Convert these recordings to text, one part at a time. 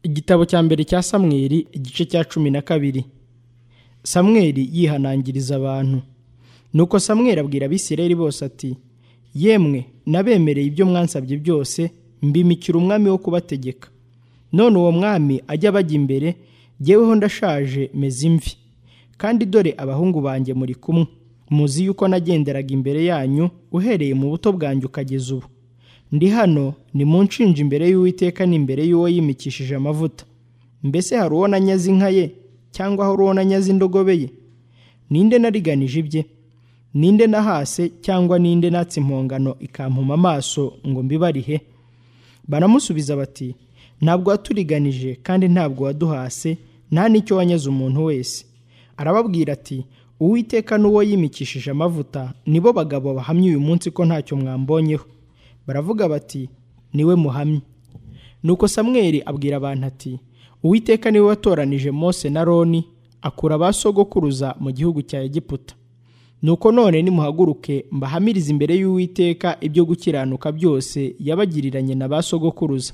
igitabo cya mbere cya samweli igice cya cumi na kabiri samweli yihanangiriza abantu nuko samweli abwira abisirayeli bose ati yemwe nabemereye ibyo mwansabye byose mbimikira umwami wo kubategeka none uwo mwami ajya bajya imbere jyeweho ndashaje meze imvi kandi dore abahungu banjye muri kumwe muzi yuko nagenderaga imbere yanyu uhereye mu buto bwanjye ukageza ubu ndi hano ni mu nshinja imbere y'uwiteka n'imbere y'uwo yimikishije amavuta mbese hari uwo nanyaze inka ye cyangwa hari uwo nanyaze indogobe ye ninde nariganije ibye ninde nahase cyangwa ninde natse impongano ikampuma amaso ngo mbibarihe baramusubiza bati ntabwo waturiganije kandi ntabwo waduhase nta n'icyo wanyaze umuntu wese arababwira ati uwiteka n'uwo yimikishije amavuta nibo bagabo bahamya uyu munsi ko ntacyo mwambonyeho baravuga bati niwe muhamya nuko samweli abwira abantu ati uwiteka niwe watoranije mose na roni akura ba sogokuruza mu gihugu cya egiputa nuko none nimuhaguruke mbahamirize imbere y'uwiteka ibyo gukiranuka byose yabagiriranye na ba sogokuruza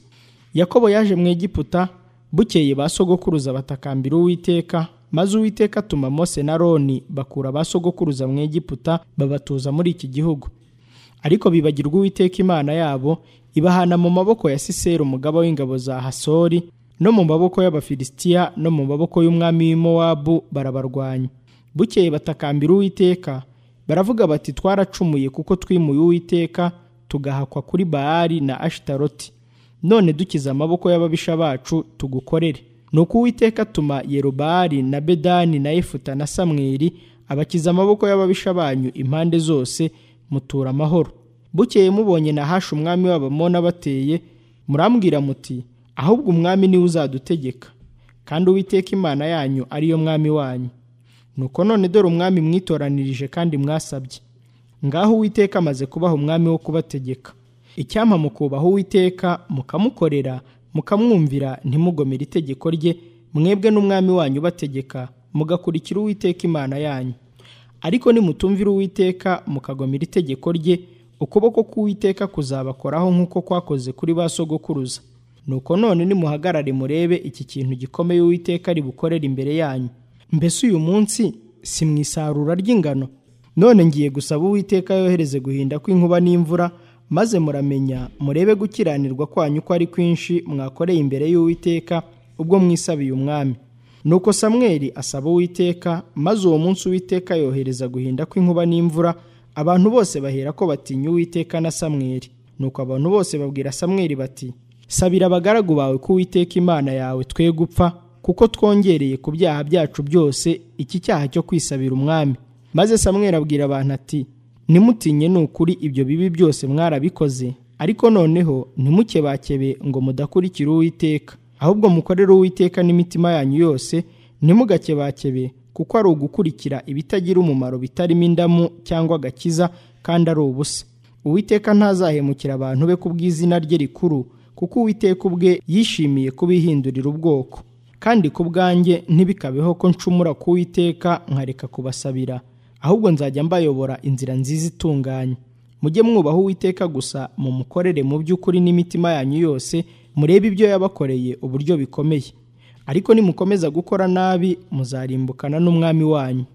yakobo yaje mu egiputa bukeye ba sogokuruza batakambira uwiteka maze uwiteka atuma mose na roni bakura ba sogokuruza mu egiputa babatuza muri iki gihugu ariko bibagirwa uwiteka imana yabo ibahana mu maboko ya sisera umugaba w'ingabo za hasori no mu maboko y'abafilisitiya no mu maboko y'umwami w'imowabu barabarwanya bukeye batakambira uwiteka baravuga bati twaracumuye kuko twimuye uwiteka tugahakwa kuri bahari na ashitaroti none dukize amaboko y'ababisha bacu tugukorere nuko uwiteka atuma yerubari na bedani na efuta na samweri abakiza amaboko y'ababisha banyu impande zose mutura amahoro bukeye mubonye na hashi umwami w'abamona bateye murambwira muti ahubwo umwami niwe uzadutegeka kandi uwiteka imana yanyu ariyo mwami wanyu nuko none dore umwami mwitoranirije kandi mwasabye ngaho uwiteka amaze kubaha umwami wo kubategeka icyampa mukubaha uwiteka mukamukorera mukamwumvira ntimugomere itegeko rye mwebwe n'umwami wanyu bategeka mugakurikira uwiteka imana yanyu ariko nimutumvira uwiteka mukagomera itegeko rye ukuboko k'uwiteka kuzabakoraho nk'uko kwakoze kuri ba sogokuruza nuko none nimuhagarare murebe iki kintu gikomeye uwiteka ribukorera imbere yanyu mbese uyu munsi si mu isarura ry'ingano none ngiye gusaba uwiteka yohereze guhinda kw'inkuba n'imvura maze muramenya murebe gukiranirwa kwanyu ko ari kwinshi mwakoreye imbere y'uwiteka ubwo mwisabiye umwami nuko samweli asaba uwiteka maze uwo munsi uwiteka yohereza guhinda kw'inkuba n'imvura abantu bose bahera ko batinya uwiteka na samweli nuko abantu bose babwira samweli bati sabira abagaragu bawe ko uwiteka imana yawe twe gupfa kuko twongereye ku byaha byacu byose iki cyaha cyo kwisabira umwami maze samweli abwira abantu ati nimutinye ni ukuri ibyo bibi byose mwarabikoze ariko noneho ntimukebakebe ngo mudakurikire uwiteka ahubwo mukorere uwiteka n'imitima yanyu yose ntimugakebakebe kuko ari ugukurikira ibitagira umumaro bitarimo indamu cyangwa agakiza kandi ari ubusa uwiteka ntazahemukira abantu be ku bw'izina rye rikuru kuko uwiteka ubwe yishimiye kubihindurira ubwoko kandi ku bwanjye ntibikabeho ko ncumura ku uwiteka nkareka kubasabira ahubwo nzajya mbayobora inzira nziza itunganye mujye mwubaha uwiteka gusa mumukorere mu by'ukuri n'imitima yanyu yose murebe ibyo yabakoreye uburyo bikomeye ariko nimukomeza gukora nabi muzarimbukana n'umwami wanyu